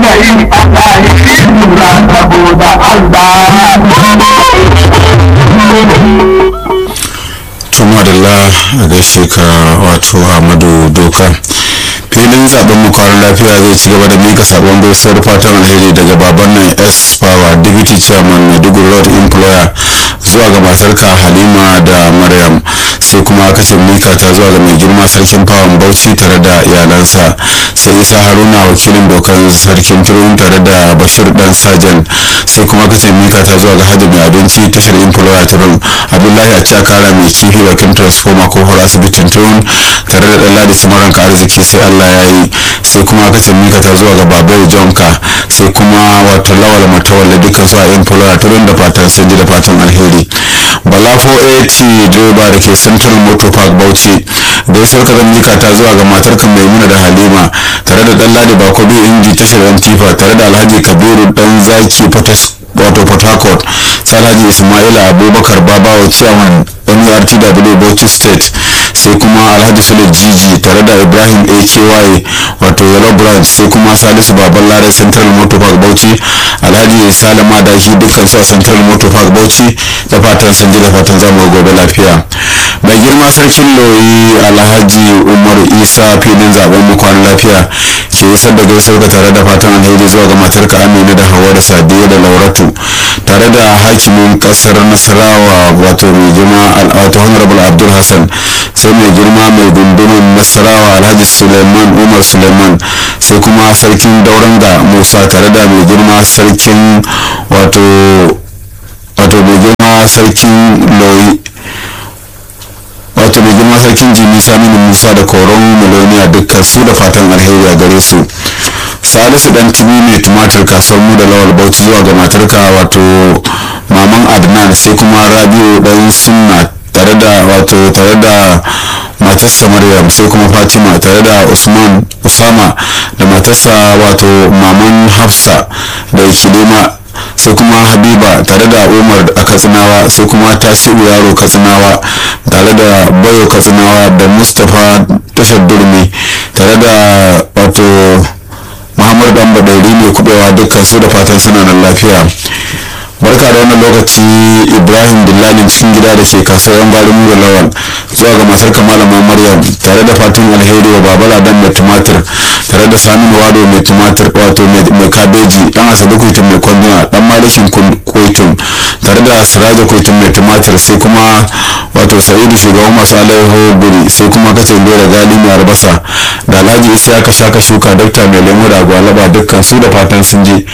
gari Allah ya fi lura saboda Allah. tumadalla a gaishe ka wato Ahmadu Doka filin zaben mu kwanan lafiya zai ci gaba da mika sabon gaisuwar fatan alheri daga baban nan s power deputy chairman maiduguri road employer zuwa ga matarka halima da maryam sai kuma aka ce mika ta zuwa ga mai girma sarkin fawon bauchi tare da iyalansa sai isa haruna wakilin dokan sarkin turun tare da bashir dan sajan sai kuma aka ce mika ta zuwa ga hajji mai abinci tashar employer turun abdullahi a cakara mai kifi bakin transformer ko hor asibitin turun tare da dan ladi samaran ka arziki sai allah ya yi sai kuma aka ce mika ta zuwa ga babai jonka sai kuma wato lawal matawalle dukkan su a employer turun da fatan sun ji da fatan alheri bala 480 direba da ke central motor park bauchi gaisuwar ka mika ta zuwa ga matar kan maimuna da halima tare da dan ladi bakobi inji tashar antifa tare da alhaji kabiru dan zaki wato port harcourt sai alhaji ismaila abubakar babawa chairman nurtw bauchi state sai kuma alhaji sule jiji tare da ibrahim aky wato yellow branch sai kuma salisu baban lare central motor park bauchi alhaji salama daki dukkan su a central motor park bauchi da fatan sun ji da fatan zamu gobe lafiya mai girma sarkin loyi alhaji umar isa filin zaben mu kwana lafiya ke isar da gaisar da tare da fatan alheri zuwa ga matarka amina da hawa da sadiya da lauratu tare da hakimin kasar nasarawa wato mai girma wato honorable abdul hassan sai mai girma mai gundumin nasarawa alhaji suleiman umar suleiman sai kuma sarkin dauranga musa tare da mai girma sarkin wato wato mai girma sarkin loyi wato mai girma sarkin jimi saminu musa da koron miloniya dukkan su da fatan alheri a gare su salisu dan timi mai tumatir kasuwar mu da lawal bauchi zuwa ga matarka wato maman adnan sai kuma rabiu dan sunna tare da wato tare da matarsa maryam sai kuma fatima tare da usman usama da matarsa wato maman hafsa da ikilima sai kuma habiba tare da umar a katsinawa sai kuma tasiru yaro katsinawa tare da bayo katsinawa da mustapha tashar durmi tare da wato muhammadu dan badairi mai kubewa dukkan su da fatan suna nan lafiya barka da wannan lokaci ibrahim dillalin cikin gida da ke kasuwar yan gwarin mura lawan zuwa ga matar kamalama maryam tare da fatan alheri wa babala dan mai tumatir tare da saminu wado mai tumatir wato mai kabeji dan asabe kuitun mai kwanduna dan malikin kuitun tare da siraja kuitun mai tumatir sai kuma wato sa'idu shugaban masu alaiho guri sai kuma kace lura gali mai albasa da alhaji isa ka shaka shuka dakta mai lemu da gwalaba dukkan su da fatan sun je